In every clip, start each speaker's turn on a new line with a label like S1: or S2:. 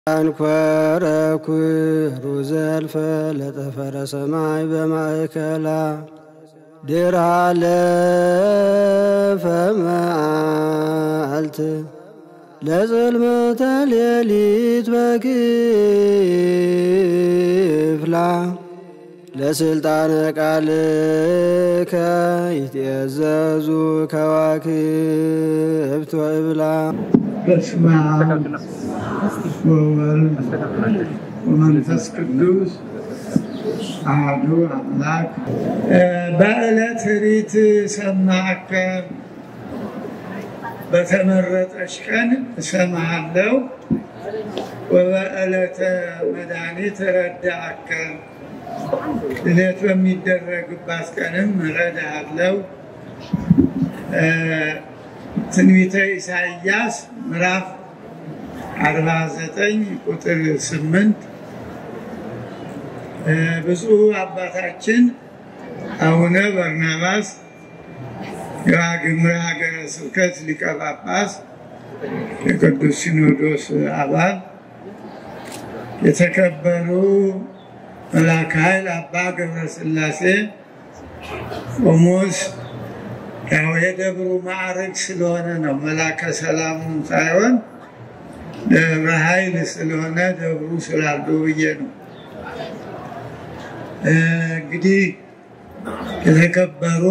S1: አንኰረኵሩ ዘልፈ ለጠፈረ ሰማይ በማእከላ ድራ ለፈ መዓልት ለጽልመተ ሌሊት በክፍላ ለስልጣነ ቃልከ ይትእዘዙ ከዋክብት ወእብላ
S2: በስመ አብ ወወልድ ወመንፈስ ቅዱስ አሐዱ አምላክ። በዕለት ሪት ሰማዕከ በተመረጠች ቀን እሰማሃለሁ። ወበዕለተ መድኃኒት ረዳእከ ልደት በሚደረግባት ቀንም እረዳሃለሁ። ትንቢተ ኢሳይያስ ምዕራፍ 49 ቁጥር 8 ብፁዕ አባታችን አቡነ በርናባስ የዋግኽምራ ሀገረ ስብከት ሊቀ ጳጳስ የቅዱስ ሲኖዶስ አባል የተከበሩ መልአከ ኃይል አባ ገብረ ሥላሴ ቆሞስ ያው የደብሩ ማዕረግ ስለሆነ ነው። መላከ ሰላሙን ሳይሆን ደብረ ኃይል ስለሆነ ደብሩ ስላሉ ብዬ ነው። እንግዲህ የተከበሩ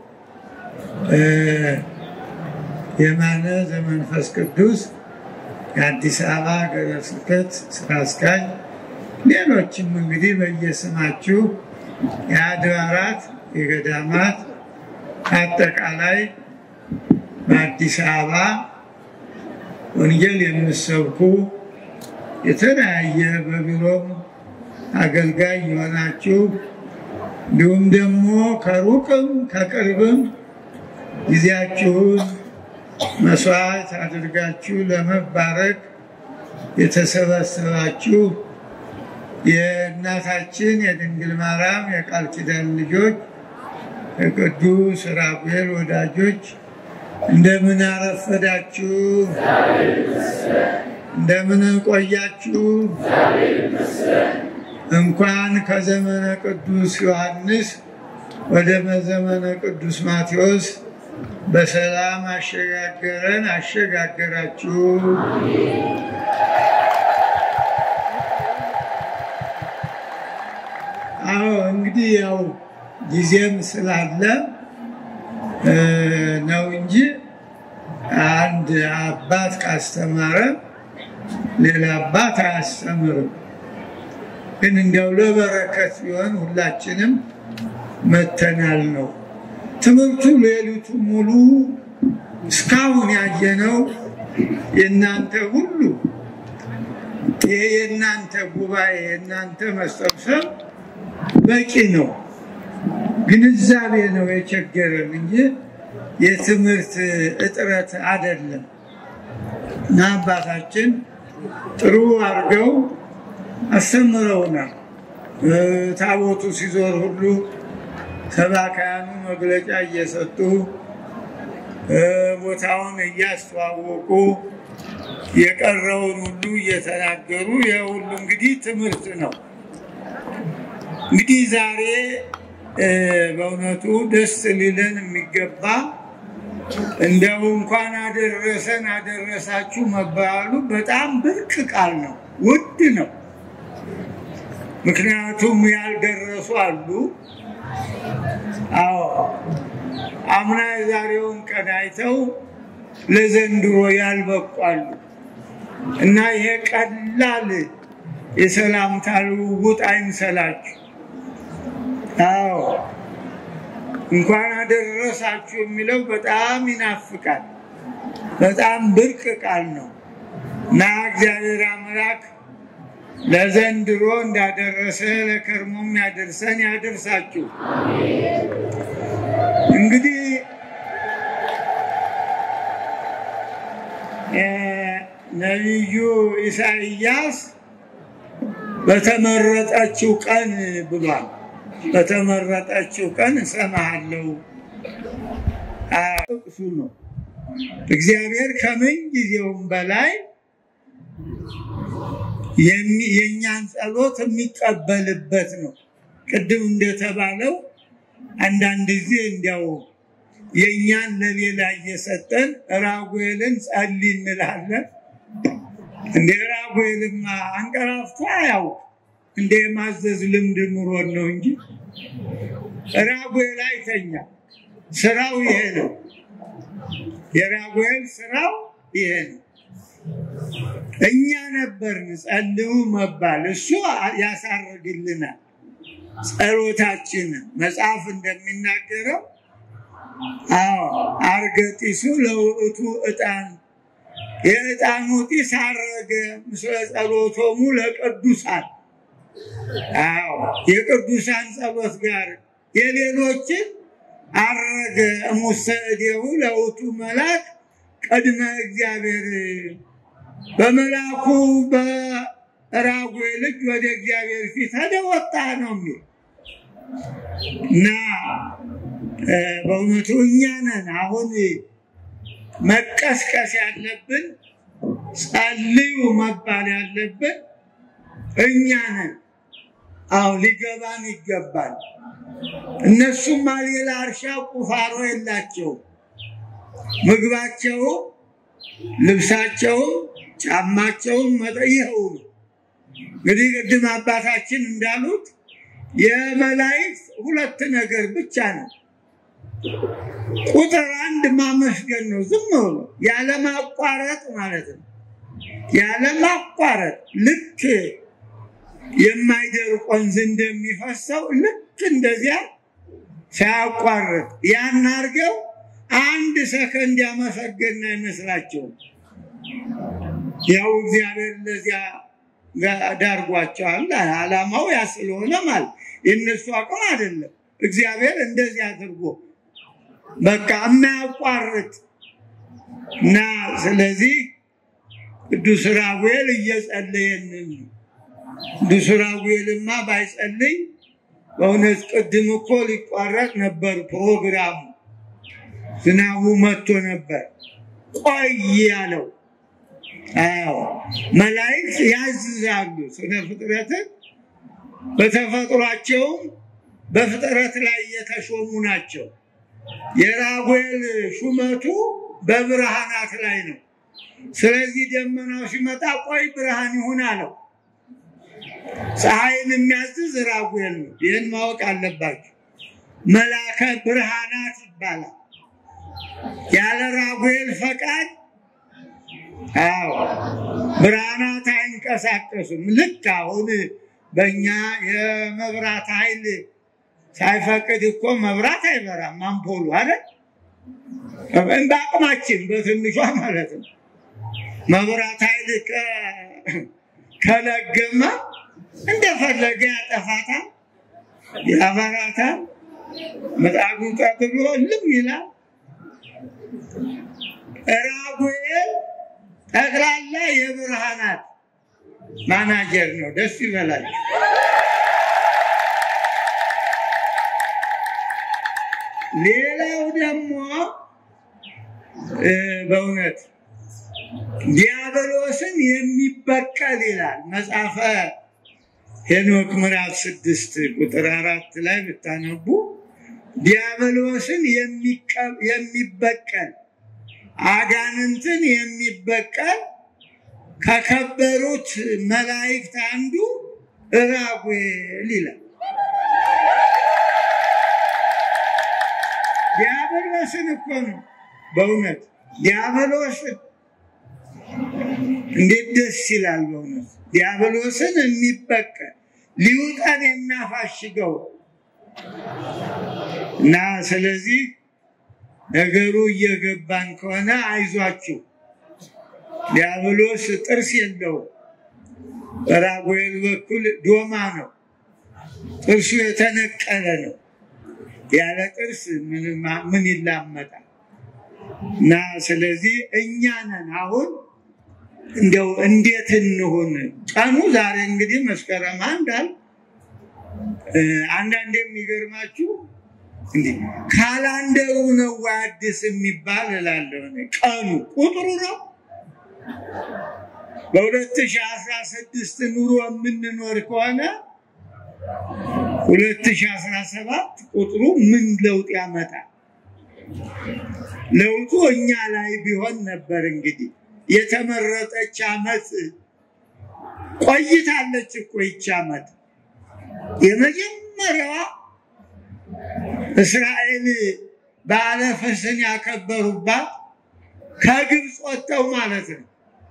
S2: የማነ ዘመንፈስ ቅዱስ የአዲስ አበባ ሀገረ ስብከት ስራ አስኪያጅ፣ ሌሎችም እንግዲህ በየስማችሁ የአድባራት የገዳማት አጠቃላይ በአዲስ አበባ ወንጌል የምሰብኩ የተለያየ በቢሮም አገልጋይ የሆናችሁ እንዲሁም ደግሞ ከሩቅም ከቅርብም ጊዜያችሁን መስዋዕት አድርጋችሁ ለመባረክ የተሰበሰባችሁ የእናታችን የድንግል ማርያም የቃል ኪዳን ልጆች የቅዱስ ራጉኤል ወዳጆች እንደምን አረፈዳችሁ? እንደምን ቆያችሁ? እንኳን ከዘመነ ቅዱስ ዮሐንስ ወደ ዘመነ ቅዱስ ማቴዎስ በሰላም አሸጋገረን አሸጋገራችሁ። አዎ እንግዲህ ያው ጊዜም ስላለ ነው እንጂ አንድ አባት ካስተማረ ሌላ አባት አያስተምርም። ግን እንዲያው ለበረከት ቢሆን ሁላችንም መተናል ነው። ትምህርቱ ሌሊቱ ሙሉ እስካሁን ያየነው የእናንተ ሁሉ ይሄ የእናንተ ጉባኤ የእናንተ መሰብሰብ በቂ ነው። ግንዛቤ ነው የቸገረን እንጂ የትምህርት እጥረት አይደለም። እና አባታችን ጥሩ አድርገው አስተምረውናል። ታቦቱ ሲዞር ሁሉ ሰባካያኑ መግለጫ እየሰጡ ቦታውን እያስተዋወቁ የቀረውን ሁሉ እየተናገሩ የሁሉ እንግዲህ ትምህርት ነው። እንግዲህ ዛሬ በእውነቱ ደስ ሊለን የሚገባ እንደው እንኳን አደረሰን አደረሳችሁ መባሉ በጣም ብርቅ ቃል ነው፣ ውድ ነው። ምክንያቱም ያልደረሱ አሉ። አዎ አምና የዛሬውን ቀን አይተው ለዘንድሮ ያልበቁ አሉ እና ይሄ ቀላል የሰላምታ ልውውጥ አይምሰላችሁ። አዎ እንኳን አደረሳችሁ የሚለው በጣም ይናፍቃል። በጣም ብርቅ ቃል ነው እና እግዚአብሔር አምላክ ለዘንድሮ እንዳደረሰ ለከርሞም ያደርሰን ያደርሳችሁ። እንግዲህ ነቢዩ ኢሳይያስ በተመረጠችው ቀን ብሏል። በተመረጠችው ቀን እሰማሃለሁ ጥቅሱ ነው። እግዚአብሔር ከምን ጊዜውም በላይ የእኛን ጸሎት የሚቀበልበት ነው። ቅድም እንደተባለው አንዳንድ ጊዜ እንዲያው የእኛን ለሌላ እየሰጠን ራጉኤልን ጸልይ እንላለን። እንደ ራጉኤልማ አንቀራፍቶ አያውቅ እንደ የማዘዝ ልምድ ኑሮን ነው እንጂ ራጉኤል አይተኛ። ስራው ይሄ ነው። የራጉኤል ስራው ይሄ ነው። እኛ ነበርን ጸልዩ መባል፣ እሱ ያሳርግልናል ጸሎታችንን። መጽሐፍ እንደሚናገረው አዎ አርገጢሱ ለውእቱ ዕጣን የዕጣኑ ጢስ አረገ ምስለ ጸሎቶሙ ለቅዱሳን። አዎ የቅዱሳን ጸሎት ጋር የሌሎችን አረገ እሙሰ እዴሁ ለውእቱ መልአክ ቅድመ እግዚአብሔር በመልአኩ በራጉኤል እጅ ወደ እግዚአብሔር ፊት ሄደ ወጣ ነው የሚል እና በእውነቱ እኛ ነን አሁን መቀስቀስ ያለብን ጸልዩ መባል ያለብን እኛ ነን። አዎ ሊገባን ይገባል። እነሱማ ሌላ እርሻ ቁፋሮ የላቸውም። ምግባቸውም፣ ልብሳቸውም፣ ጫማቸውም መጠየው ነው። እንግዲህ ቅድም አባታችን እንዳሉት የመላእክት ሁለት ነገር ብቻ ነው። ቁጥር አንድ ማመስገን ነው። ዝም ብሎ ያለማቋረጥ ማለት ነው። ያለማቋረጥ ልክ የማይደርቅ ወንዝ እንደሚፈሰው ልክ እንደዚያ ሳያቋርጥ ያን አድርገው አንድ ሰከንድ ያመሰገን አይመስላቸውም። ያው እግዚአብሔር እንደዚያ ዳርጓቸዋል። ዓላማው ያ ስለሆነ ማለት የእነሱ አቅም አይደለም። እግዚአብሔር እንደዚህ አድርጎ በቃ የማያቋርጥ እና ስለዚህ ቅዱስ ራጉኤል እየጸለየንን ቅዱስ ራጉኤልማ ባይጸልይ በእውነት ቅድም እኮ ሊቋረጥ ነበር ፕሮግራሙ። ዝናቡ መጥቶ ነበር ቆይ ያለው። አዎ መላእክት ያዝዛሉ ስነ ፍጥረትን በተፈጥሯቸውም በፍጥረት ላይ የተሾሙ ናቸው። የራጉኤል ሹመቱ በብርሃናት ላይ ነው። ስለዚህ ደመናው ሲመጣ ቆይ ብርሃን ይሁን አለው። ፀሐይን የሚያዝዝ ራጉኤል ነው። ይህን ማወቅ አለባቸው። መላከ ብርሃናት ይባላል። ያለ ራጉኤል ፈቃድ አዎ ብርሃናት አይንቀሳቀሱም። ልክ አሁን በእኛ የመብራት ኃይል ሳይፈቅድ እኮ መብራት አይበራም። አምፖሉ አለ በአቅማችን በትንሿ ማለት ነው። መብራት ኃይል ከለገመ እንደፈለገ ያጠፋታል፣ ያበራታል። ምጣዱ ቀጥሎ ልም ይላል። ራጉኤል ጠቅላላ የብርሃናት ማናጀር ነው። ደስ ይበላል። ሌላው ደግሞ በእውነት ዲያብሎስን የሚበቀል ይላል መጽሐፈ ሄኖክ ምዕራፍ ስድስት ቁጥር አራት ላይ ብታነቡ ዲያብሎስን የሚበቀል አጋንንትን የሚበቀል ከከበሩት መላእክት አንዱ ራጉኤል ይላል። ዲያብሎስን እኮ ነው በእውነት ዲያብሎስን እንዴት ደስ ይላል! በእውነት ዲያብሎስን የሚበቀል ሊውጠን የሚያፋሽገው እና ስለዚህ ነገሩ እየገባን ከሆነ አይዟችሁ፣ ዲያብሎስ ጥርስ የለውም። በራጉኤል በኩል ዶማ ነው፣ ጥርሱ የተነቀለ ነው። ያለ ጥርስ ምን ይላመጣል? እና ስለዚህ እኛ ነን አሁን እንደው እንዴት እንሁን? ቀኑ ዛሬ እንግዲህ መስከረም አንዳል አንዳንድ የሚገርማችሁ እንዲህ ካላንደሩ ነው ወይ አዲስ የሚባል እላለሁ። ቀኑ ቁጥሩ ነው በ2016 ኑሮ የምንኖር ከሆነ 2017 ቁጥሩ ምን ለውጥ ያመጣል? ለውጡ እኛ ላይ ቢሆን ነበር። እንግዲህ የተመረጠች ዓመት ቆይታለች እኮ ይች ዓመት የመጀመሪያዋ እስራኤል በዓለ ፍስሕን ያከበሩባት ከግብፅ ወጥተው ማለት ነው።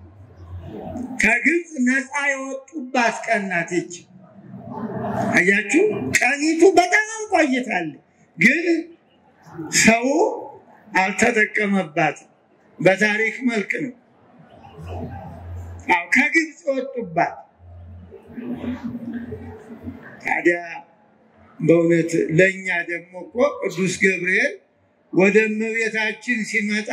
S2: ከግብፅ ነፃ የወጡባት ቀን ናት ይች። አያችሁ፣ ቀኒቱ በጣም ቆይታለች፣ ግን ሰው አልተጠቀመባትም። በታሪክ መልክ ነው። አዎ ከግብፅ የወጡባት ታዲያ በእውነት ለእኛ ደግሞ እኮ ቅዱስ ገብርኤል ወደ እመቤታችን ሲመጣ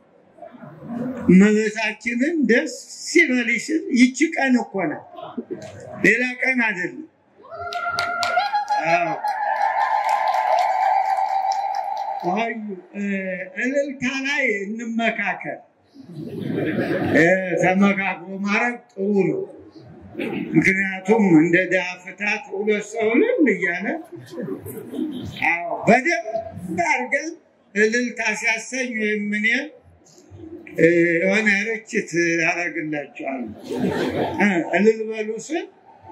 S2: እመቤታችንን ደስ ሲበልሽ ስል ይቺ ቀን እኮ ናት፣ ሌላ ቀን አይደለም። አዎ አዩ እልልታ ላይ እንመካከል። ተመካክሮ ማድረግ ጥሩ ነው። ምክንያቱም እንደ ድሀ ፍታት ሁለት ሰው እልል እያለ አዎ በደንብ አድርገን እልልታ ሲያሰኝ ወይም እኔ የሆነ ርችት አደርግላቸዋለሁ እልል በሉ ስል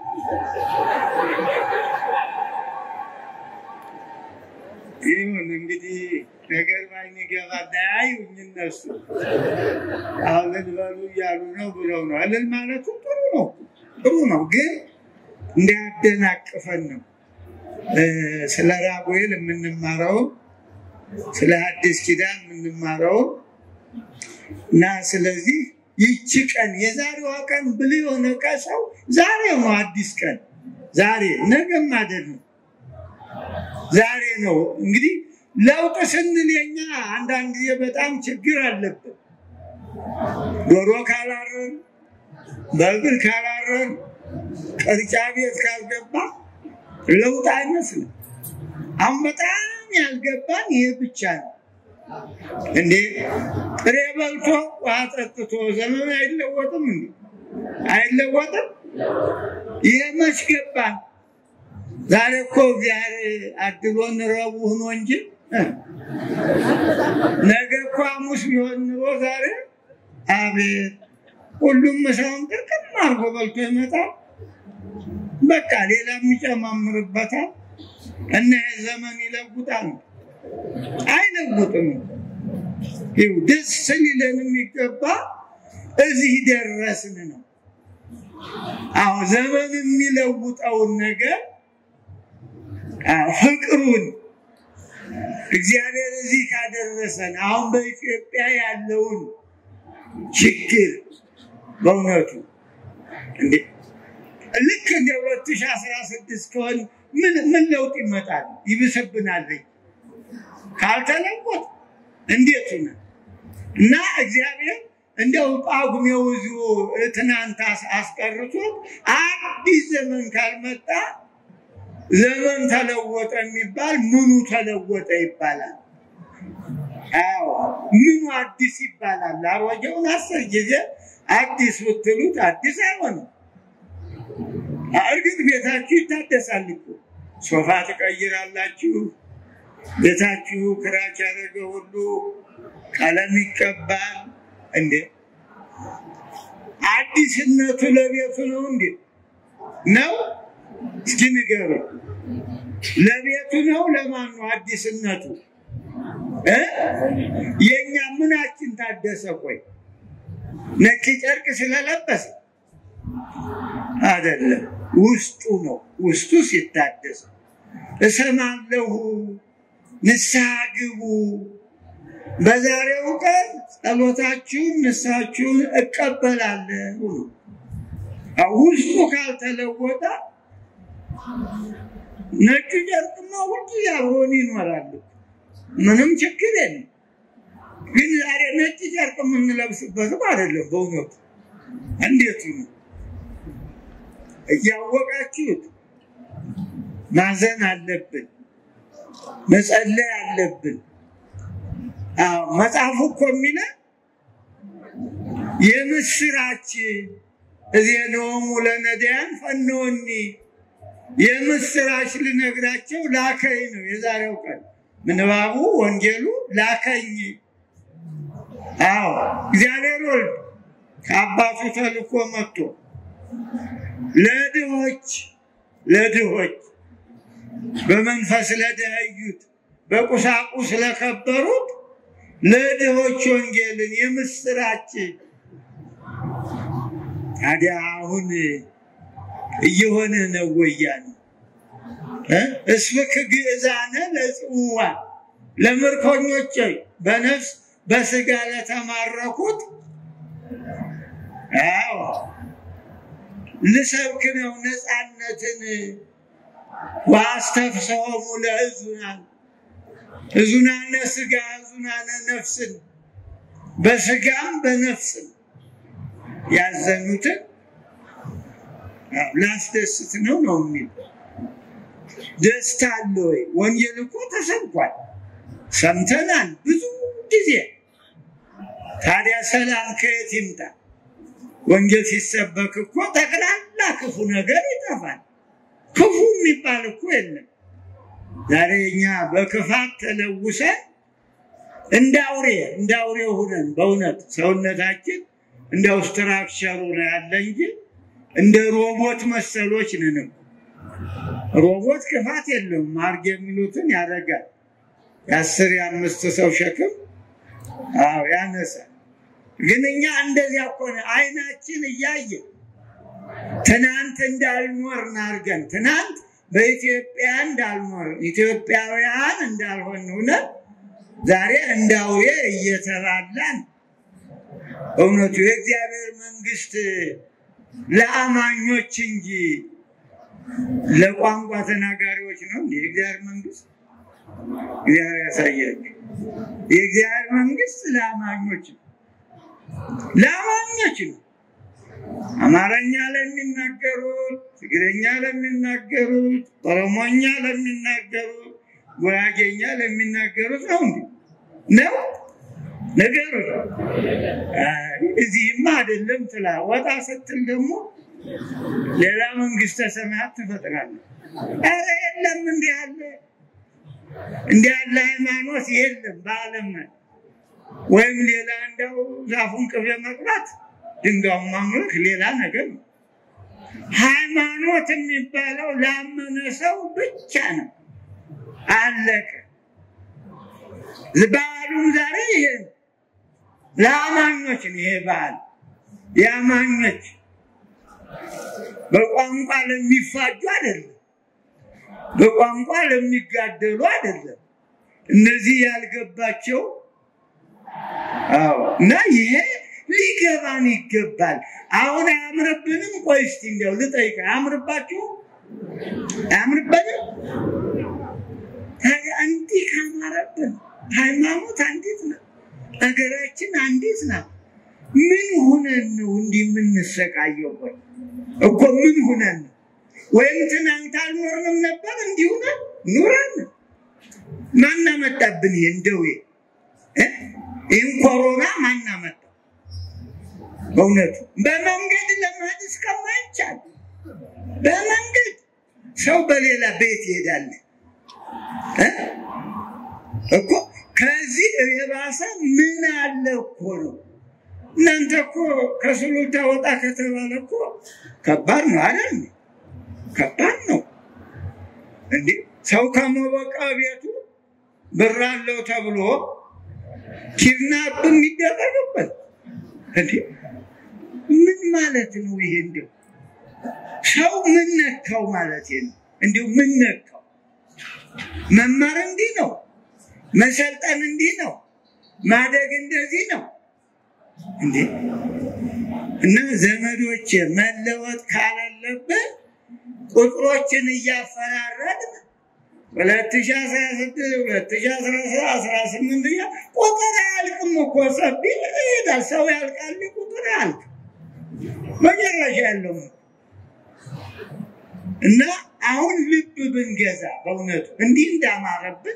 S2: ይሁን እንግዲህ ነገር ባይገባ ዳያዩኝ እነሱ አሁን እልል በሉ እያሉ ነው ብለው ነው። እልል ማለቱ ጥሩ ነው ጥሩ ነው፣ ግን እንዳያደናቅፈን ነው። ስለ ራጉኤል የምንማረውን ስለ አዲስ ኪዳን የምንማረውን እና ስለዚህ ይቺ ቀን የዛሬዋ ቀን ብል የሆነ ሰው ዛሬ ነው አዲስ ቀን ዛሬ ነገም አይደለም ዛሬ ነው። እንግዲህ ለውጥ ስንል የኛ አንዳንድ ጊዜ በጣም ችግር አለብን። ዶሮ ካላረን፣ በእግር ካላረን፣ ቅርጫ ቤት ካልገባ ለውጥ አይመስልም። አሁን በጣም ያልገባን ይሄ ብቻ ነው። እንዴ ጥሬ በልቶ ውሃ ጠጥቶ ዘመን አይለወጥም እንዴ? አይለወጥም። ይሄ መች ገባን? ዛሬ እኮ እግዚአብሔር አድሎን ረቡዕ ሆኖ እንጂ ነገ እኮ ሐሙስ ቢሆን ኑሮ ዛሬ አቤት ሁሉም ምሳውን ጥርቅም አድርጎ በልቶ ይመጣል። በቃ ሌላም ይጨማምርበታል እና ይሄ ዘመን ይለውጣል አይለውጥም። ይኸው ደስ ሊለን የሚገባ እዚህ ደረስን ነው። አዎ ዘመን የሚለውጠውን ነገር ፍቅሩን እግዚአብሔር እዚህ ካደረሰን አሁን በኢትዮጵያ ያለውን ችግር በእውነቱ እንዴ ልክ እንደ ሁለት ሺህ አስራ ስድስት ከሆን ምን ምን ለውጥ ይመጣል? ይብስብናል ካልተለወጥ እንዴት ነ እና እግዚአብሔር እንደው ጳጉሜው እዚሁ ትናንት አስቀርቶት አዲስ ዘመን ካልመጣ ዘመን ተለወጠ የሚባል ምኑ ተለወጠ ይባላል? አዎ ምኑ አዲስ ይባላል? አሮጌውን አስር ጊዜ አዲስ ብትሉት አዲስ አይሆንም። እርግጥ ቤታችሁ ይታደሳል እኮ ሶፋ ትቀይራላችሁ። ቤታችሁ ክራች ያደረገ ሁሉ ቀለም ይቀባል። እንዴ አዲስነቱ ለቤቱ ነው እንዴ ነው? እስኪ ንገሩ። ለቤቱ ነው ለማን ነው አዲስነቱ? የእኛ ምናችን ታደሰ? ቆይ ነጭ ጨርቅ ስለለበሰ አይደለም፣ ውስጡ ነው። ውስጡ ሲታደስ እሰማለሁ፣ ንስሐ ግቡ፣ በዛሬው ቀን ጸሎታችሁን ንስሐችሁን እቀበላለሁ ነው። ውስጡ ካልተለወጠ ነጩ ጨርቅማ ሁልጊዜ አብሮን ይኖራል። ምንም ችግር የለም። ግን ዛሬ ነጭ ጨርቅ የምንለብስበትም አይደለም። በእውነቱ እንዴት ነው እያወቃችሁት ማዘን አለብን፣ መጸለይ አለብን። አዎ መጽሐፉ እኮ የሚለን የምስራች እዜኖሙ ለነዳያን ፈኖኒ የምስራች ልነግራቸው ላከኝ ነው የዛሬው ቀን ምንባቡ ወንጌሉ ላከኝ። አዎ እግዚአብሔር ወልድ ከአባቱ ተልኮ መጥቶ ለድሆች ለድሆች በመንፈስ ለደኸዩት በቁሳቁስ ለከበሩት ለድሆች ወንጌልን የምስራች ታዲያ አሁን እየሆነ ነው ወያኔ እስፍክ ግእዛነ ለጽዋን ለምርኮኞች በነፍስ በስጋ ለተማረኩት አዎ ልሰብክ ነው ነፃነትን ዋስተፍሰሆሙ ለሕዙናን ሕዙናነ ስጋ ሕዙናነ ነፍስን በስጋም በነፍስም ያዘኑትን ላስደስት ነው ነው የሚል ደስታ አለ ወይ? ወንጌል እኮ ተሰብኳል፣ ሰምተናል ብዙ ጊዜ። ታዲያ ሰላም ከየት ይምጣ? ወንጌል ሲሰበክ እኮ ጠቅላላ ክፉ ነገር ይጠፋል። ክፉ የሚባል እኮ የለም። ዛሬ እኛ በክፋት ተለውሰን እንደ አውሬ እንደ አውሬ ሁነን በእውነት ሰውነታችን እንደ ስትራክቸሩ ነው ያለ እንጂ እንደ ሮቦት መሰሎች ነን እኮ። ሮቦት ክፋት የለውም። ማርግ የሚሉትን ያደርጋል። የአስር የአምስት ሰው ሸክም አዎ ያነሳል። ግን እኛ እንደዚያ እኮ ነው። አይናችን እያየ ትናንት እንዳልኖርን አድርገን ትናንት በኢትዮጵያ እንዳልኖርን ኢትዮጵያውያን እንዳልሆን ሆነን ዛሬ እንደ አውሬ እየተባላን እውነቱ የእግዚአብሔር መንግስት ለአማኞች እንጂ ለቋንቋ ተናጋሪዎች ነው እንዴ? የእግዚአብሔር መንግስት እግዚአብሔር ያሳያችሁ። የእግዚአብሔር መንግስት ለአማኞች ነው፣ ለአማኞች ነው። አማርኛ ለሚናገሩት፣ ትግረኛ ለሚናገሩት፣ ኦሮሞኛ ለሚናገሩት፣ ጉራጌኛ ለሚናገሩት ነው እንዴ? ነው ነገሩ እዚህማ አይደለም ትላ ወጣ ስትል ደግሞ ሌላ መንግስተ ሰማያት ትፈጥራለህ። ኧረ የለም እንዲህ ያለ እንዲህ ያለ ሃይማኖት የለም በዓለም ላይ ወይም ሌላ እንደው ዛፉን ቅቤ መቅባት ድንጋዩን ማምለክ ሌላ ነገር ነው። ሃይማኖት የሚባለው ላመነ ሰው ብቻ ነው። አለቀ። በዓሉም ዛሬ ይሄ ነው። ለአማኞች ነው ይሄ በዓል የአማኞች በቋንቋ ለሚፋጁ አይደለም፣ በቋንቋ ለሚጋደሉ አይደለም። እነዚህ ያልገባቸው አዎ። እና ይሄ ሊገባን ይገባል። አሁን አያምርብንም? ቆይ እስቲ እንዲያው ልጠይቅ፣ አያምርባችሁ? አያምርበንም? ታዲያ እንዲህ ካማረብን ሃይማኖት አንዲት ናት፣ ሀገራችን አንዲት ናት። ምን ሁነን ነው እንዲህ የምንሰቃየው? ቆይ እኮ ምን ሁነን ነው? ወይም ትናንት አልኖርንም ነበር እንዲሁ ነን ኑረን። ማን አመጣብን ይሄን ደዌ? ይህን ኮሮና ማን አመጣ? በእውነቱ በመንገድ ለመሄድ እስከማይቻል በመንገድ ሰው በሌላ ቤት ይሄዳል እኮ ከዚህ የባሰ ምን አለ እኮ ነው። እናንተ እኮ ከሱሉልታ ወጣ ከተባለ እኮ ከባድ ነው አይደል? ከባድ ነው እንዴ! ሰው ከመበቃ ቤቱ ብር አለው ተብሎ ኪድናፕ የሚደረግበት እንዴ! ምን ማለት ነው ይሄ? እንዲሁ ሰው ምን ነካው ማለት ነው? እንዲሁ ምን ነካው? መማር እንዲህ ነው። መሰልጠን እንዲህ ነው። ማደግ እንደዚህ ነው እንዴ! እና ዘመዶች መለወጥ ካላለብን ቁጥሮችን እያፈራረድን ሁለት ሺህ አስራ ስድስት ሁለት ሺህ አስራ ሰባት አስራ ስምንት እያ ቁጥር አያልቅም እኮ ሰቢ ይሄዳል። ሰው ያልቃል፣ ቁጥር አያልቅ መጨረሻ ያለው እና አሁን ልብ ብንገዛ በእውነቱ እንዲህ እንዳማረብን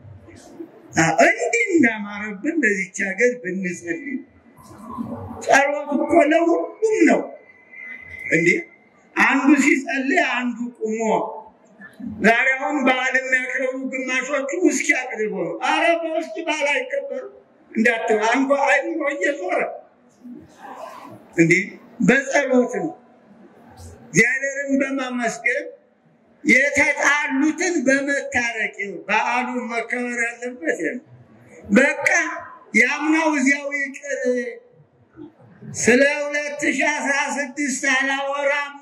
S2: እንዲህ እንዳማረብን ለዚች ሀገር ብንጸልይ ጸሎት እኮ ለሁሉም ነው። እንዴ አንዱ ሲጸልይ አንዱ ቁሞ ዛሬ አሁን በዓል የሚያከብሩ ግማሾቹ ውስኪ አቅርቦ ነው። አረ በውስጥ በዓል አይከበሩ እንዳት አንኳ አይምሮ እየዞረ እንዴ በጸሎት ነው እግዚአብሔርን በማመስገን የተጣሉትን በመታረቅ ነው በዓሉ መከበር ያለበት ነው። በቃ ያምናው እዚያው ይቅር ስለ ሁለት ሺህ አስራ ስድስት አላወራም።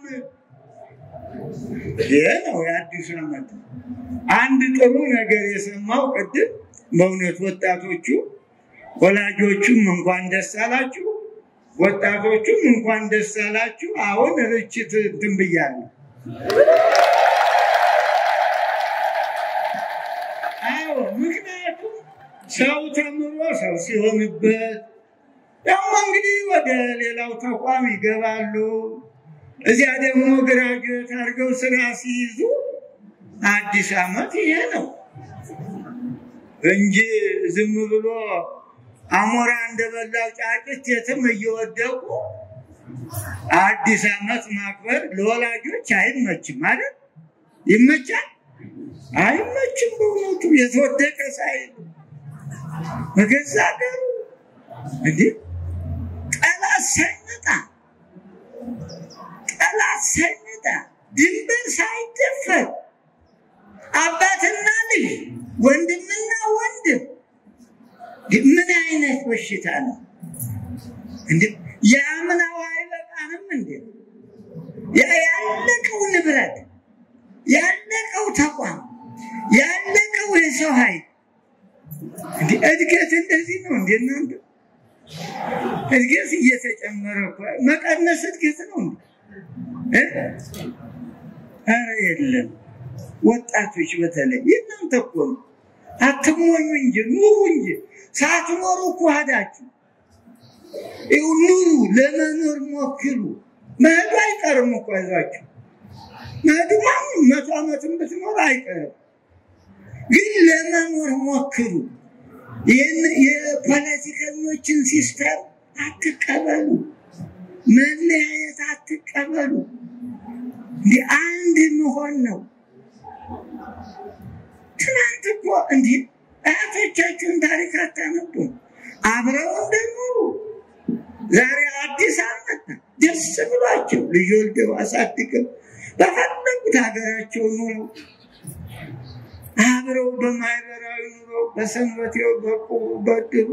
S2: ይህ ነው የአዲሱ ዓመት አንድ ጥሩ ነገር የሰማው ቅድም በእውነት ወጣቶቹ ወላጆቹም እንኳን ደስ አላችሁ፣ ወጣቶቹም እንኳን ደስ አላችሁ። አሁን ርችት እንትን ብያለሁ። አዎ ምክንያቱም ሰው ተምሮ ሰው ሲሆንበት ደግሞ እንግዲህ ወደ ሌላው ተቋም ይገባሉ። እዚያ ደግሞ ግራጁዌት አድርገው ስራ ሲይዙ አዲስ ዓመት ይሄ ነው እንጂ ዝም ብሎ አሞራ እንደበላው ጫጭት የትም እየወደቁ አዲስ ዓመት ማክበር ለወላጆች አይመችም ማለት ይመቻል? አይመችም። በእውነቱ የተወደቀ ሳይል በገዛ ሀገሩ እንዲህ ጠላት ሳይመጣ ጠላት ሳይመጣ ድንበር ሳይደፈር አባትና ልጅ ወንድምና ወንድም ምን አይነት በሽታ ነው እንዴ? የአምናው አይበቃንም እንዴ? ያ ያለቀው ንብረት ያለቀው ተቋም ያለቀው የሰው ኃይል እንዴ እድገት እንደዚህ ነው እንዴ? እናንተ እድገት እየተጨመረ እኮ መቀነስ እድገት ነው እንዴ? ኧረ የለም። ወጣቶች በተለይ የእናንተ እኮ ነው። አትሞኙ እንጂ ኑሩ እንጂ ሳትኖሩ እኮ ሄዳችሁ ይኸው ኑሩ፣ ለመኖር ሞክሩ። መሄዱ አይቀርም እኮ ይዟችሁ መሄዱ ማንም መቶ ዓመትም ብትኖር አይቀርም፣ ግን ለመኖር ሞክሩ። ይህን የፖለቲከኞችን ሲስተም አትቀበሉ፣ መለያየት አትቀበሉ። እንዲህ አንድ መሆን ነው። ትናንት እኮ እንዲህ አያቶቻችን ታሪክ አታነቡም? አብረው እንደኖሩ ዛሬ አዲስ ዓመት ደስ ብሏቸው ልጅ ወልደው አሳድገው በፈለጉት ሀገራቸው ኑረው አብረው በማህበራዊ ኑሮ በሰንበቴው በቁቡ በድሩ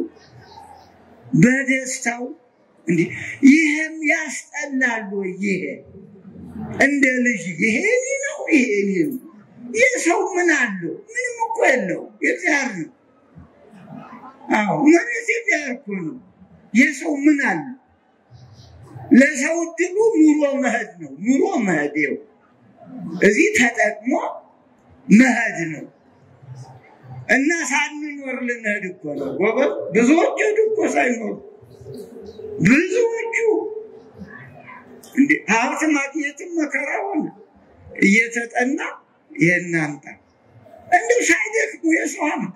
S2: በደስታው እንዲህ ይህም ያስጠላል ወይ? ይሄ እንደ ልጅ ይሄ እኔ ነው ይሄ እኔ ነው። ይህ ሰው ምን አለው? ምንም እኮ የለው። የእግዚአብሔር ነው። አዎ መሬት የእግዚአብሔር እኮ ነው። ይህ ሰው ምን አለው? ለሰው እድሉ ኑሮ መሄድ ነው። ኑሮ መሄድ ይኸው እዚህ ተጠቅሞ መሄድ ነው እና ሳንኖር ልንሄድ እኮ ነው ጎበዝ። ብዙዎቹ ሄዱ እኮ ሳይኖሩ ብዙዎቹ እንደ ሀብት ማግኘትም መከራ ሆነ እየተጠና ይሄን አምጣ እንደው ሳይደክሙ የሰው ሀብት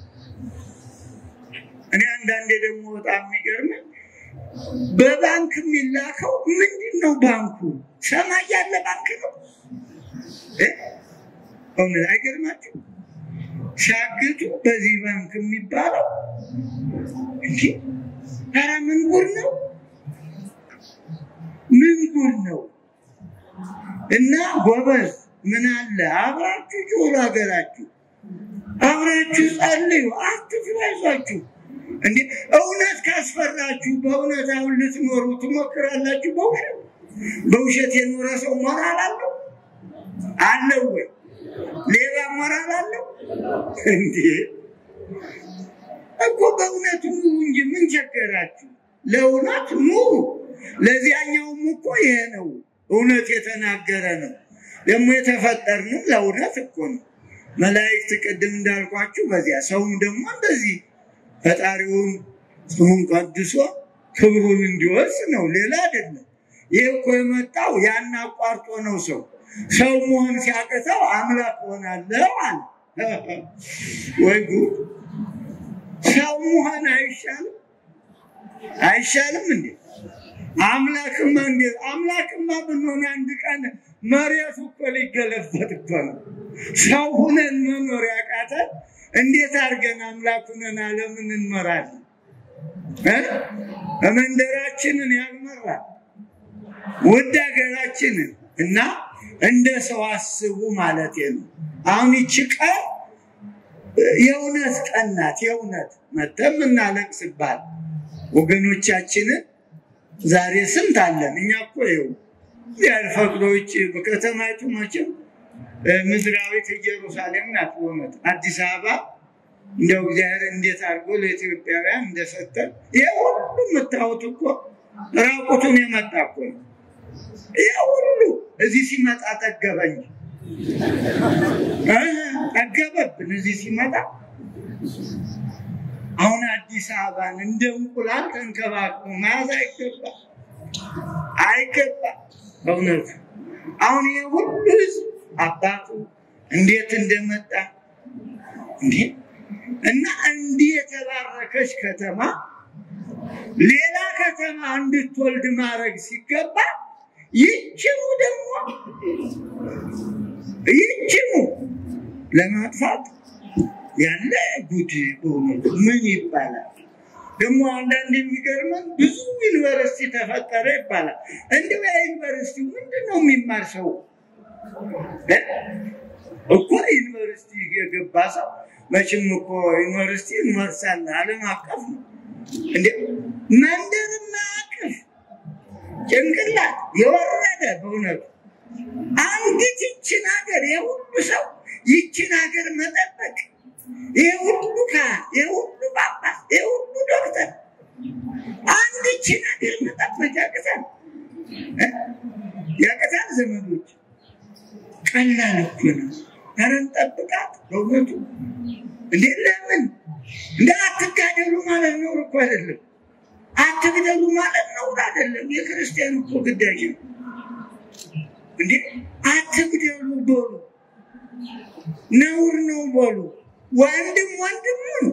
S2: እኔ አንዳንዴ ደግሞ በጣም የሚገርመኝ በባንክ የሚላከው ምንድን ነው? ባንኩ ሰማይ ያለ ባንክ ነው። እውነት አይገርማችሁ? ሲያግቱ በዚህ ባንክ የሚባለው እንጂ ኧረ ምን ጉድ ነው? ምን ጉድ ነው? እና ጎበዝ ምን አለ አብራችሁ ጆሮ ሀገራችሁ አብራችሁ ጸልዩ፣ አትፍሩ፣ አይዟችሁ። እንዴ እውነት ካስፈራችሁ በእውነት አሁን ልትኖሩ ትሞክራላችሁ። በውሸት በውሸት የኖረ ሰው ሞራል አለው አለው ወይ? ሌባ ሞራል አለው እንዴ? እኮ በእውነት ኑሩ እንጂ ምን ቸገራችሁ? ለእውነት ኑሩ። ለዚያኛውም እኮ ይሄ ነው እውነት የተናገረ ነው። ደግሞ የተፈጠርንም ለእውነት እኮ ነው። መላእክት ቅድም እንዳልኳችሁ በዚያ ሰውም ደግሞ እንደዚህ ፈጣሪውን ስሙን ቀድሶ ክብሩን እንዲወርስ ነው፣ ሌላ አይደለም። ይህ እኮ የመጣው ያን አቋርጦ ነው። ሰው ሰው መሆን ሲያቅተው አምላክ ሆናለሁ አለ። ወይ ጉድ! ሰው መሆን አይሻልም? አይሻልም እንዴ? አምላክማ እንዴት አምላክማ ብንሆን አንድ ቀን መሬቱ እኮ ሊገለበጥ እኮ ነው። ሰው ሁነን መኖር ያቃተን እንዴት አድርገን አምላክ ሁነን ዓለምን እንመራለን? እ? መንደራችንን ያልመራል ውድ ሀገራችንን እና እንደ ሰው አስቡ ማለት ነው። አሁን ይቺ ቀን የእውነት ቀን ናት። የእውነት መተም እናለቅስባት ወገኖቻችንን ዛሬ ስንት አለን? እኛ እኮ ይኸው እግዚአብሔር ፈቅዶ ውጭ በከተማይቱ መቼም ምድራዊት ኢየሩሳሌም ናት። በእውነት አዲስ አበባ እንደው እግዚአብሔር እንዴት አድርጎ ለኢትዮጵያውያን እንደሰጠን ይህ ሁሉ የምታዩት እኮ ራቁቱን የመጣ እኮ ነው። ይህ ሁሉ እዚህ ሲመጣ ጠገበኝ ጠገበብን። እዚህ ሲመጣ አሁን አዲስ አበባን እንደ እንቁላል ተንከባክቦ መያዝ አይገባ አይገባ። በእውነቱ አሁን ይህ ሁሉ ህዝብ አባቱ እንዴት እንደመጣ እንዴ እና እንዲህ የተባረከች ከተማ ሌላ ከተማ እንድትወልድ ማድረግ ሲገባ ይችኑ ደግሞ ይችኑ ለማጥፋት ያለ ጉድ በእውነቱ ምን ይባላል? ደግሞ አንዳንድ የሚገርመን ብዙ ዩኒቨርሲቲ ተፈጠረ ይባላል። እንዲሁ ያ ዩኒቨርሲቲ ምንድን ነው የሚማር ሰው እኮ ዩኒቨርሲቲ የገባ ሰው መቼም እኮ ዩኒቨርሲቲ ዩኒቨርሳል ዓለም አቀፍ ነው እንደ መንደርና አቅፍ ጭንቅላት የወረደ በእውነቱ አንዲት ይችን ሀገር የሁሉ ሰው ይችን ሀገር መጠበቅ ይህ ሁሉ ካህን ይህ ሁሉ ጳጳስ ይህ ሁሉ ዶክተር አንድ ይችን ሀገር መጠበቅ ያቅታል ያቅታል ዘመዶች ቀላል እኮ ነው ኧረ እንጠብቃት በእውነቱ እንዴ ለምን እንደ አትጋደሉ ማለት ነው እኮ አይደለም አትግደሉ ማለት ነው አይደለም የክርስቲያን እኮ ግዳጅ ነው እንዴ አትግደሉ በሉ ነውር ነው በሉ ወንድም ወንድሙን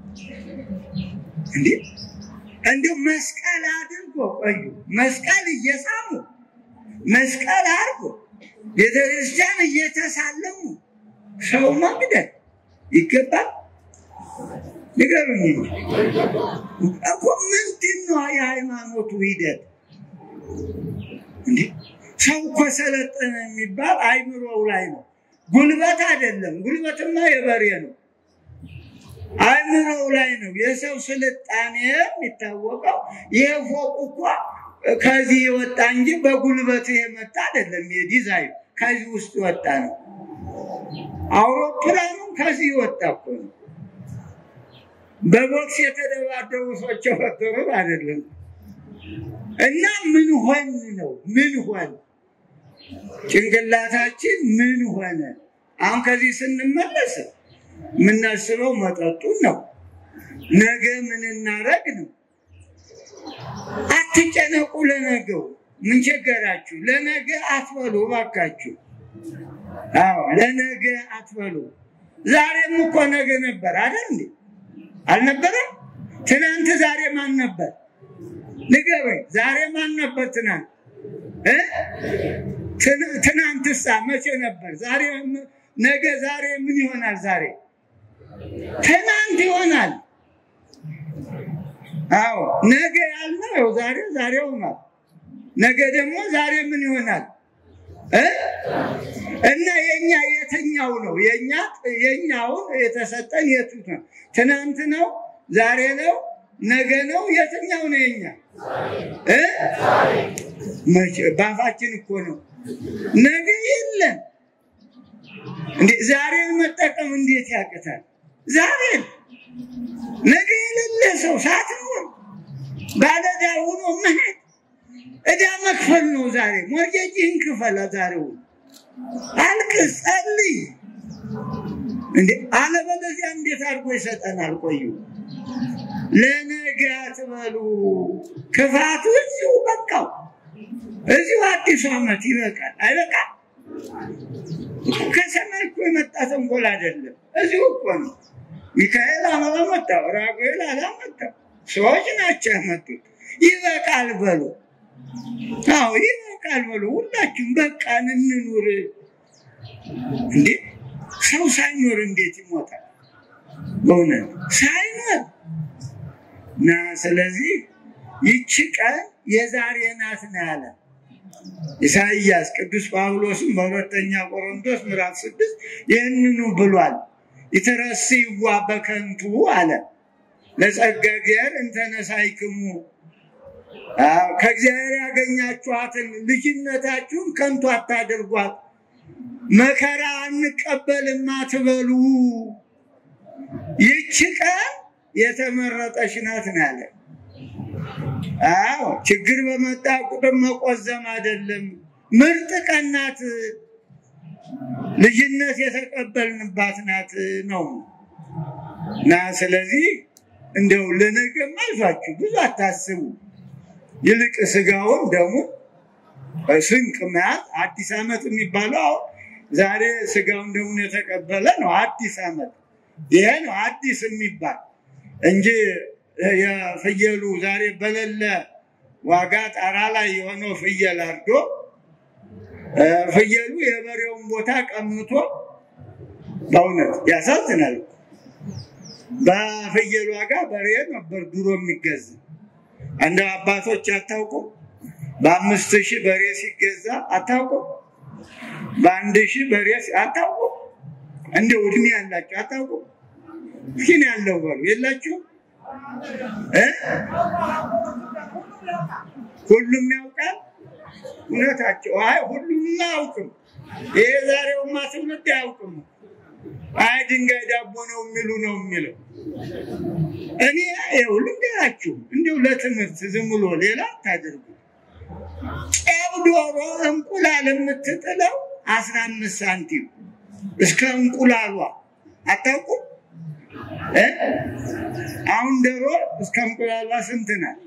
S2: እንዴ እንዲሁ መስቀል አድርጎ ቆዩ መስቀል እየሳሙ መስቀል አድርጎ ቤተክርስቲያን እየተሳለሙ ሰው መግደል ይገባል? ንገሩኝ እኮ ምንድን ነው የሃይማኖቱ ሂደት? እንዴ ሰው እኮ ሰለጠነ የሚባል አይምሮው ላይ ነው፣ ጉልበት አይደለም። ጉልበትማ የበሬ ነው። አይምሮው ላይ ነው የሰው ስልጣኔ የሚታወቀው። ይህ ፎቅ እኮ ከዚህ የወጣ እንጂ በጉልበት የመጣ አይደለም። የዲዛይን ከዚህ ውስጥ ወጣ ነው። አውሮፕላኑም ከዚህ ወጣ እኮ ነው። በቦክስ የተደባደቡ ሰዎች የፈጠሩት አይደለም። እና ምን ሆን ነው ምን ሆን ጭንቅላታችን ምን ሆነ? አሁን ከዚህ ስንመለስ የምናስበው መጠጡን ነው። ነገ ምን እናረግ ነው። አትጨነቁ ለነገው። ምን ቸገራችሁ? ለነገ አትበሉ እባካችሁ። አዎ ለነገ አትበሉ። ዛሬም እኮ ነገ ነበር አይደል እንዴ? አልነበረም? ትናንት ዛሬ ማን ነበር? ንገረኝ። ዛሬ ማን ነበር ትናንት? እ ትናንትሳ መቼ ነበር? ዛሬ ነገ ዛሬ ምን ይሆናል? ዛሬ ትናንት ይሆናል። አዎ ነገ ያልነው ያው ዛሬ ዛሬ ሆኗል። ነገ ደግሞ ዛሬ ምን ይሆናል? እ እና የኛ የትኛው ነው? የኛ የኛውን የተሰጠን የቱ ነው? ትናንት ነው? ዛሬ ነው? ነገ ነው? የትኛው ነው የኛ? እ መቼ ባፋችን እኮ ነው። ነገ የለም እንዴ! ዛሬን መጠቀም እንዴት ያቅታል? ዛሬን ነገ የሌለ ሰው ሳትኖር ባለዕዳ ሆኖ መሄድ ዕዳ መክፈል ነው። ዛሬ ሞርጌጅህን ክፈል። ዛሬው አልቅስ፣ ጸልይ። እንዴ አለበለዚያ እንዴት አድርጎ ይሰጠናል? ቆዩ ለነገ አትበሉ። ክፋቱ እዚሁ በቃው፣ እዚሁ አዲሱ ዓመት ይበቃል። አይበቃም? ከሰማይ እኮ የመጣ ተንኮል አይደለም፣ እዚሁ እኮ ነው። ሚካኤል አላመጣው፣ ራጉኤል አላመጣው፣ ሰዎች ናቸው ያመጡት። ይበቃል በሉ አዎ ይበቃል በሉ ሁላችን በቃን እንኑር። እንዴ ሰው ሳይኖር እንዴት ይሞታል? በእውነት ሳይኖር እና ስለዚህ ይቺ ቀን የዛሬ ናት ነው ያለ ኢሳይያስ። ቅዱስ ጳውሎስም በሁለተኛ ቆሮንቶስ ምዕራፍ ስድስት ይህንኑ ብሏል። ይትረስይዋ በከንቱ አለ ለጸጋ እግዚአብሔር እንተነሳይክሙ ከእግዚአብሔር ያገኛችኋትን ልጅነታችሁን ከንቱ አታድርጓት። መከራ አንቀበልም አትበሉ። ይቺ ቀን የተመረጠች ናት ነው ያለ። አዎ ችግር በመጣ ቁጥር መቆዘም አይደለም። ምርጥ ቀን ናት። ልጅነት የተቀበልንባት ናት ነው እና ስለዚህ እንደው ለነገም አይዟችሁ ብዙ አታስቡ። ይልቅ ስጋውን ደግሞ ስንቅ መያዝ አዲስ ዓመት የሚባለው አሁን ዛሬ ስጋውን ደሙን የተቀበለ ነው አዲስ ዓመት። ይሄ ነው አዲስ የሚባል እንጂ የፍየሉ ዛሬ በሌለ ዋጋ ጣራ ላይ የሆነው ፍየል አርዶ ፍየሉ የበሬውን ቦታ ቀምቶ በእውነት ያሳዝናል። በፍየል ዋጋ በሬ ነበር ድሮ የሚገዛ። እንደ አባቶች አታውቁም? በአምስት ሺህ በሬ ሲገዛ አታውቁም? በአንድ ሺህ በሬ አታውቁም? እንደው እድሜ ያላቸው አታውቁም? እስኪን ያለው በሉ የላችሁም? ሁሉም ያውቃል። እውነታቸው። አይ ሁሉም አያውቅም። ይሄ ዛሬውማ ትውልድ አያውቅም። አይ ድንጋይ ዳቦ ነው የሚሉ ነው የሚለው። እኔ ይኸው ልንገራችሁ፣ እንዲሁ ለትምህርት ዝም ብሎ ሌላ አታድርጉ። ጨብ ዶሮ እንቁላል የምትጥለው አስራ አምስት ሳንቲም እስከ እንቁላሏ አታውቁም? አሁን ዶሮ እስከ እንቁላሏ ስንት ናት?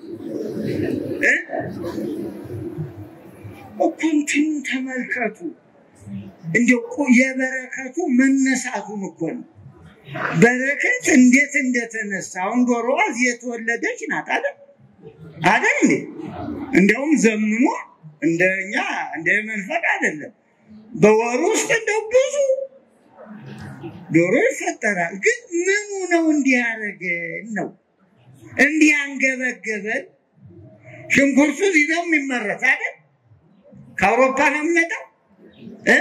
S2: እኩንትኑ ተመልከቱ። እንዲያው የበረከቱ መነሳቱን እኮ ነው። በረከት እንዴት እንደተነሳ አሁን ዶሮዋ እዚህ የተወለደች ናት አይደል አይደል እንዴ? እንዲያውም ዘምኖ እንደኛ እንደ መንፈቅ አይደለም። በወሩ ውስጥ እንደው ብዙ ዶሮ ይፈጠራል። ግን ምኑ ነው እንዲህ ያደረገን ነው እንዲህ አንገበገበን? ሽንኩርቱ እዚህ ነው የሚመረት አይደል? ከአውሮፓ ነው የሚመጣው እ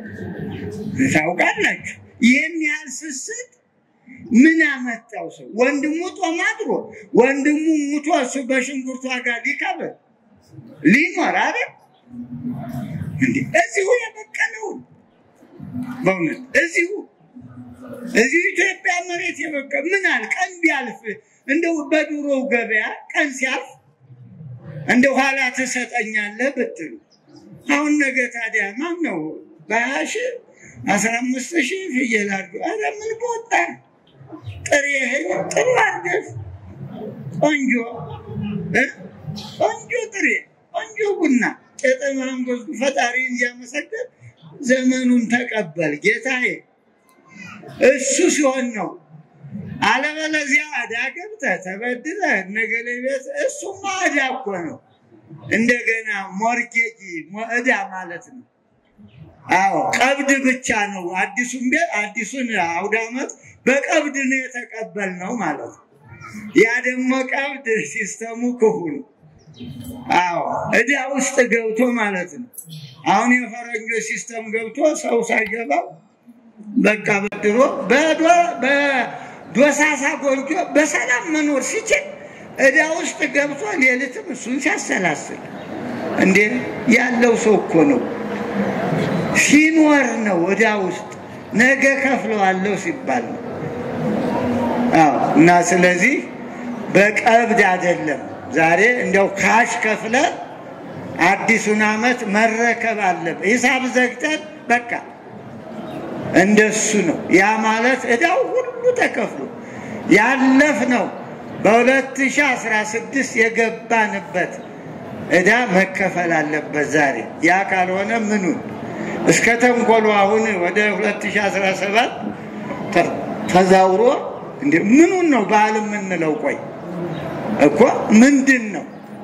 S2: ታውቃላችሁ። ይህን ያህል ስስት ምን አመጣው? ሰው ወንድሙ ጦም አድሮ ወንድሙ ሙቶ እሱ በሽንኩርቱ ዋጋ ሊከብር ሊኖር አይደል? እንዴ እዚሁ የበቀለውን በእውነት እዚሁ እዚሁ ኢትዮጵያ መሬት የበቀ ምን አለ ቀን ቢያልፍ እንደው በድሮው ገበያ ቀን ሲያልፍ እንደ ኋላ ትሰጠኛለህ ብትሉ አሁን ነገ ታዲያ ማን ነው በሀያ ሺህ አስራ አምስት ሺህ ፍየል አድርጎ ኧረ ምን በወጣ ጥሬ እህል ጥሩ አድርገህ ቆንጆ እ ቆንጆ ጥሬ ቆንጆ ቡና ጨጠማን ጎዝጉ ፈጣሪ እያመሰገን ዘመኑን ተቀበል ጌታዬ። እሱ ሲሆን ነው። አለበለዚያ ዕዳ ገብተህ ተበድረህ ነገሌ ቤት እሱማ ዕዳ እኮ ነው። እንደገና ሞርጌጅ ዕዳ ማለት ነው። አዎ ቀብድ ብቻ ነው። አዲሱን ቤት አዲሱን አውደ ዓመት በቀብድ ነው የተቀበልነው ማለት ነው። ያ ደግሞ ቀብድ ሲስተሙ ክፉ ነው። አዎ ዕዳ ውስጥ ገብቶ ማለት ነው። አሁን የፈረንጆች ሲስተም ገብቶ ሰው ሳይገባው በቃ በድሮ በዶሳሳ ጎጆ በሰላም መኖር ሲችል ዕዳ ውስጥ ገብቶ ሌሊትም እሱን ሲያሰላስል እንዴ ያለው ሰው እኮ ነው ሲኖር ነው ዕዳ ውስጥ ነገ ከፍለዋለሁ ሲባል ነው። አዎ እና ስለዚህ በቀብድ አይደለም ዛሬ እንዲያው ካሽ ከፍለ አዲሱን ዓመት መረከብ አለብን። ሂሳብ ዘግተን በቃ እንደሱ ነው። ያ ማለት ዕዳው ሁሉ ተከፍሎ ያለፍ ነው። በ2016 የገባንበት ዕዳ መከፈል አለበት ዛሬ። ያ ካልሆነ ምኑን እስከ ተንኮሉ አሁን ወደ 2017 ተዛውሮ እንደ ምኑን ነው በዓል የምንለው? ቆይ እኮ ምንድን ነው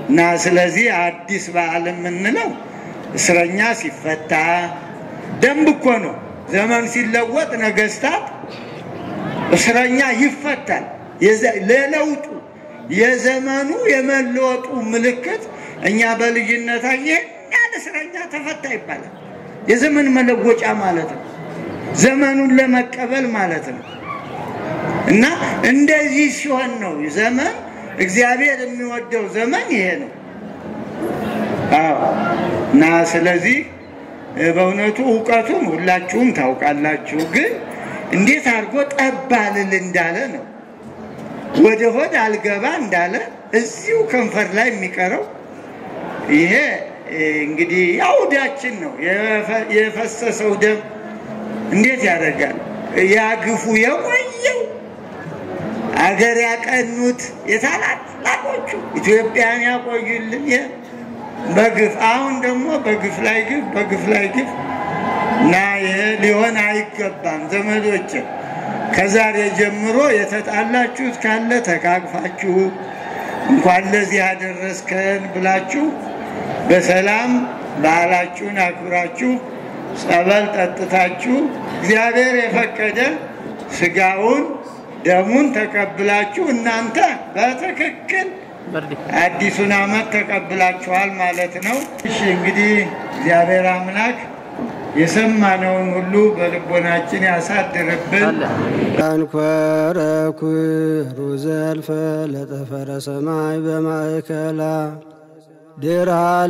S2: እና ስለዚህ አዲስ በዓል የምንለው እስረኛ ሲፈታ ደንብ እኮ ነው። ዘመን ሲለወጥ ነገስታት እስረኛ ይፈታል። ለለውጡ የዘመኑ የመለወጡ ምልክት እኛ በልጅነታችን ይህን ያህል እስረኛ ተፈታ ይባላል። የዘመን መለወጫ ማለት ነው። ዘመኑን ለመቀበል ማለት ነው። እና እንደዚህ ሲሆን ነው ዘመን እግዚአብሔር የሚወደው ዘመን ይሄ ነው። አዎ እና ስለዚህ በእውነቱ እውቀቱን ሁላችሁም ታውቃላችሁ። ግን እንዴት አድርጎ ጠብ አልል እንዳለ ነው ወደ ሆድ አልገባ እንዳለ እዚሁ ከንፈር ላይ የሚቀረው ይሄ እንግዲህ ያውዳችን ነው። የፈሰሰው ደም እንዴት ያደርጋል? ያግፉ የቆየው አገር ያቀኑት የታላላቆቹ ኢትዮጵያን ያቆዩልን በግፍ አሁን ደግሞ በግፍ ላይ ግፍ በግፍ ላይ ግፍ እና ይሄ ሊሆን አይገባም ዘመዶች። ከዛሬ ጀምሮ የተጣላችሁት ካለ ተቃቅፋችሁ እንኳን ለዚህ ያደረስከን ብላችሁ በሰላም በዓላችሁን አክብራችሁ ጸበል ጠጥታችሁ እግዚአብሔር የፈቀደ ስጋውን ደሙን ተቀብላችሁ እናንተ በትክክል አዲሱን ዓመት ተቀብላችኋል ማለት ነው። እሺ እንግዲህ እግዚአብሔር አምላክ የሰማነውን ሁሉ በልቦናችን ያሳድርብን።
S1: አንኮረ ኩሩ ዘልፈ ለጠፈረ ሰማይ በማእከላ ድራ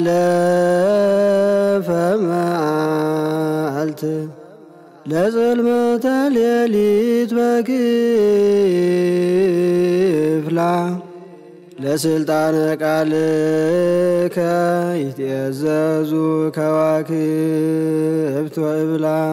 S1: ለፈ መዓልት ለጽልመተ ሌሊት በክፍላ ለስልጣነ ቃልከ ይትእዘዙ ከዋክብት ወእብላ